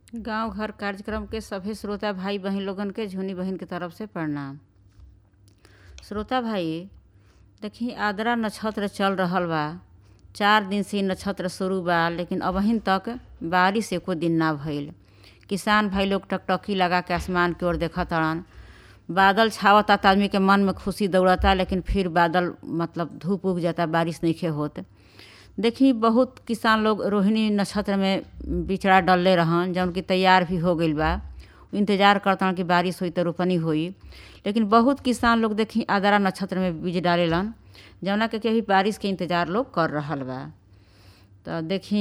गांव घर कार्यक्रम के सभे श्रोता भाई बहिन लोगन के झुनी बहिन के तरफ से प्रणाम श्रोता भाई देखी आद्रा नक्षत्र चल रहल बा चार दिन से इ नक्षत्र शुरू बा लेकिन अबहिन तक बारिश एको दिन ना भइल किसान भाई लोग टकटकी लगा के आसमान की ओर देखत तड़न बादल छावता त आदमी के मन में खुशी दौड़ता लेकिन फिर बादल मतलब धूप उग जाता बारिश नइखे होत देखी बहुत किसान लोग रोहिणी नक्षत्र में बिचड़ा डलले रहन जौन कि तैयार भी हो गइल बा इंतजार करतन कि बारिश होई त रोपनी होई लेकिन बहुत किसान लोग देखी आद्रा नक्षत्र में बीज डालेलन जौना के कभी बारिश के इंतजार लोग कर रहल बा तो देखी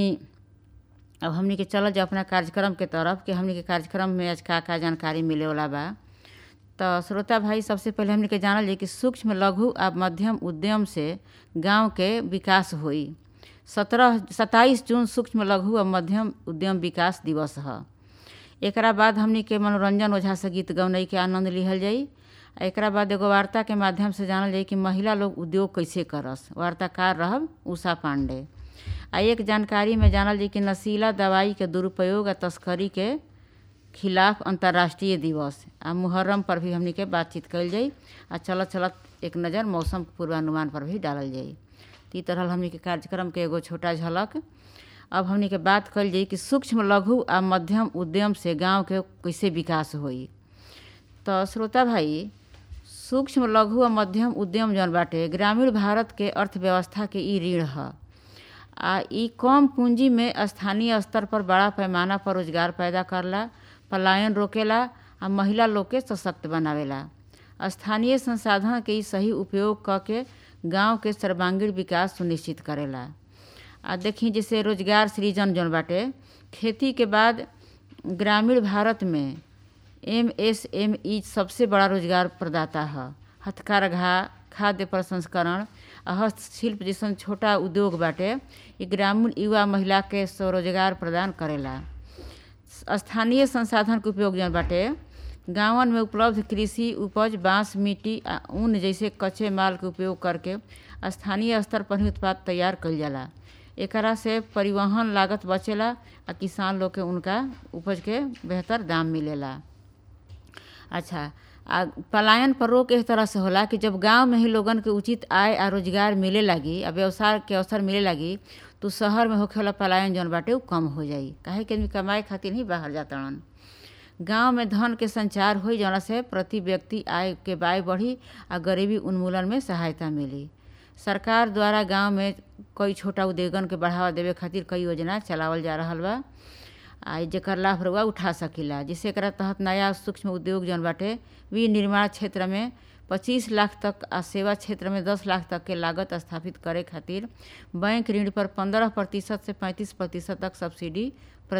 अब हमनी के चलल जाओ अपना कार्यक्रम के तरफ कि हमनी के कार्यक्रम में आज का का जानकारी मिले वाला बा तो श्रोता भाई सबसे पहले हमनी के जानल जाई कि सूक्ष्म लघु आ मध्यम उद्यम से गांव के विकास होई सत्रह सत्ताईस जून सूक्ष्म लघु आ मध्यम उद्यम विकास दिवस ह एकरा बाद हमनी के मनोरंजन ओझा से गीत गौनई के आनंद लिहल जाई आ एकरा बाद एगो वार्ता के माध्यम से जानल जाई कि महिला लोग उद्योग कैसे करस वार्ताकार रहब उषा पांडे आ एक जानकारी में जानल जाई कि नशीला दवाई के दुरुपयोग आ तस्करी के खिलाफ अंतर्राष्ट्रीय दिवस आ मुहर्रम पर भी हमनी के बातचीत कइल जाई आ चलत चलत एक नज़र मौसम पूर्वानुमान पर भी डालल जाई तो ई तरह हमनी के कार्यक्रम के एगो छोटा झलक अब हमनी के बात कइल जाई कि सूक्ष्म लघु आ मध्यम उद्यम से गांव के कैसे विकास होई तो श्रोता भाई सूक्ष्म लघु आ मध्यम उद्यम जौन बाटे ग्रामीण भारत के अर्थव्यवस्था के ई रीढ़ ह आ ई कम पूंजी में स्थानीय स्तर पर बड़ा पैमाना पर रोजगार पैदा करला पलायन रोकेला आ महिला लोग के सशक्त बनावेला स्थानीय संसाधन के ई सही उपयोग क के गांव के सर्वांगीण विकास सुनिश्चित करेला आ देखी जैसे रोजगार सृजन जौन बाटे खेती के बाद ग्रामीण भारत में एम एस एम ई सबसे बड़ा रोजगार प्रदाता ह हथकरघा खाद्य प्रसंस्करण आ हस्तशिल्प जैसन छोटा उद्योग बाटे ई ग्रामीण युवा महिला के स्वरोजगार प्रदान करेला स्थानीय संसाधन के उपयोग जौन बाटे गांवन में उपलब्ध कृषि उपज बांस मिट्टी आ ऊन जैसे कच्चे माल के उपयोग करके स्थानीय स्तर पर ही उत्पाद तैयार कइल जाला एकरा से परिवहन लागत बचेला आ किसान लोग के उनका उपज के बेहतर दाम मिलेला अच्छा आ पलायन पर रोक इस तरह से होला कि जब गांव में ही लोगन के उचित आय आ रोजगार मिले लागी आ व्यवसाय के अवसर मिले लागी तो शहर में होखे वाला पलायन जौन बाटे उ कम हो जाई काहे कि आदमी कमाए खातिर ही बाहर जातड़न गांव में धन के संचार होई जौना से प्रति व्यक्ति आय के बाय बढ़ी आ गरीबी उन्मूलन में सहायता मिली सरकार द्वारा गांव में कई छोटा उद्योगन के बढ़ावा देवे खातिर कई योजना चलावल जा रहल बा आ जेकर लाभ रउआ उठा सकीला जिससे एकरा तहत नया सूक्ष्म उद्योग जौन बाटे विनिर्माण क्षेत्र में पच्चीस लाख तक आ सेवा क्षेत्र में दस लाख तक के लागत स्थापित करे खातिर बैंक ऋण पर पंद्रह प्रतिशत से पैंतीस प्रतिशत तक सब्सिडी